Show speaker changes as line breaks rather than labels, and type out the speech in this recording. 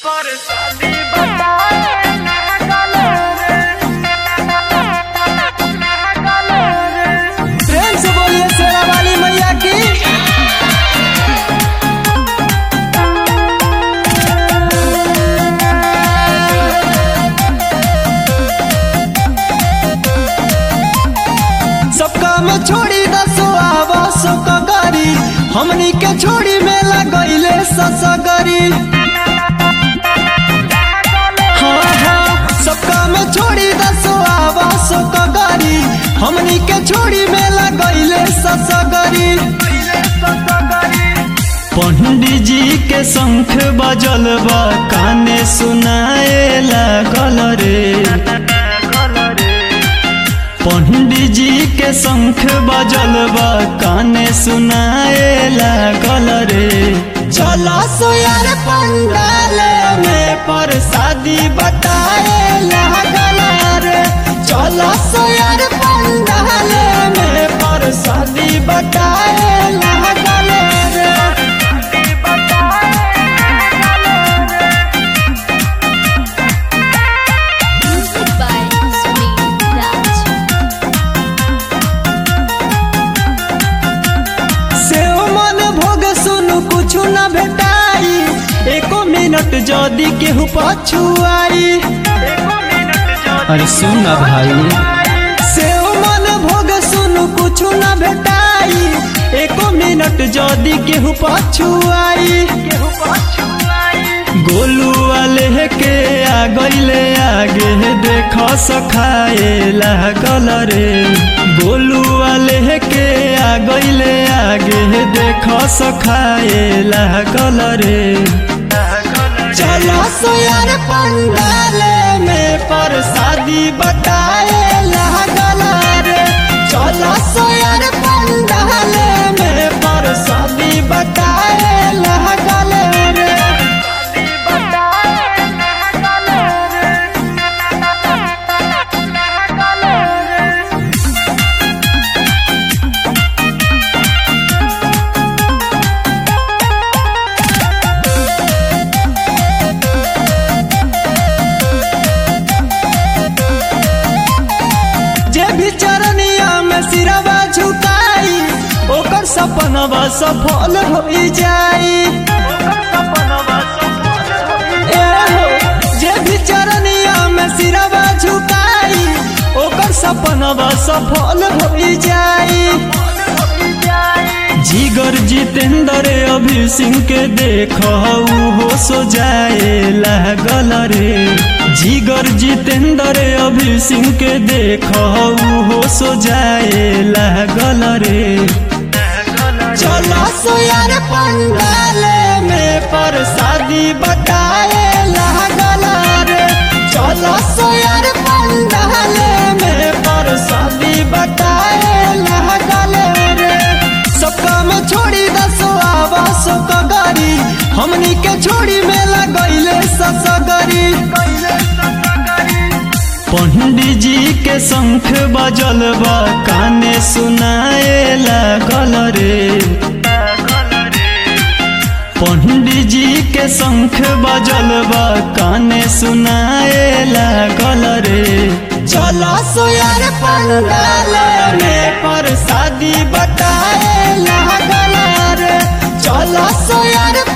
पर शादी बताए
प्रेम से बोलिए शेरा वाली मैया की सबका में छोड़ी दसो आवा सो कगरी हमनी के छोड़ी में लगैले ससगरी हाँ हाँ सबका में छोड़ी दसो आवा सो कगरी हमनी के छोड़ी में लगैले ससगरी पंडित जी के शंख बजल बा काने सुनाए लागल रे पंडित जी के शंख बजल बा काने सुनाए लागल रे चला सो यार पंडाल में पर शादी बताए लागल रे चला सो यार पंडाल में पर शादी बताए लागल रे
Music by Sunil Raj.
सेव मन भोग सुनु कुछ न भेटाई एको मिनट जदी केहू पछुआई अरे सुन ना भाई सेव मन भोग सुनु कुछ न भेटाई एको मिनट जदी केहू पछुआई गोलू वाले के आ गईले आगे देख सखाए लागल रे गोलू वाले के आ गईले आगे देख सखाए लागल रे चलो सोयार पंडाल में पर शादी बताए लागल रे चलो सोयार पंडाल में पर शादी बताए लागल रे जे भी चरनिया में सिरवा झुकाई ओकर सपनवा सफल हो जाई ए हो, जे भी चरनिया में सिरवा झुकाई ओकर सपनवा सफल हो जाई जिगर जितेंद्र अभी सिंह के देख हो सो जाए लागल रे जिगर जितेंद्र अभी सिंह के देख हो सो जाए लागल रे चलो सो यार पंडाल में पर शादी बताए लागल रे चलो सो यार पंडाल में पर शादी बताए लागल रे सबका में छोड़ी दसो आवा सो कगरी हमनी के छोड़ी में लगैले ससगरी पंडित जी के शंख बजल बा काने सुनाए लागल रे पंडित जी के शंख बजल बा काने सुनाए लागल रे चलो सो यार पंडाल में पर शादी बताए लागल रे चलो सो यार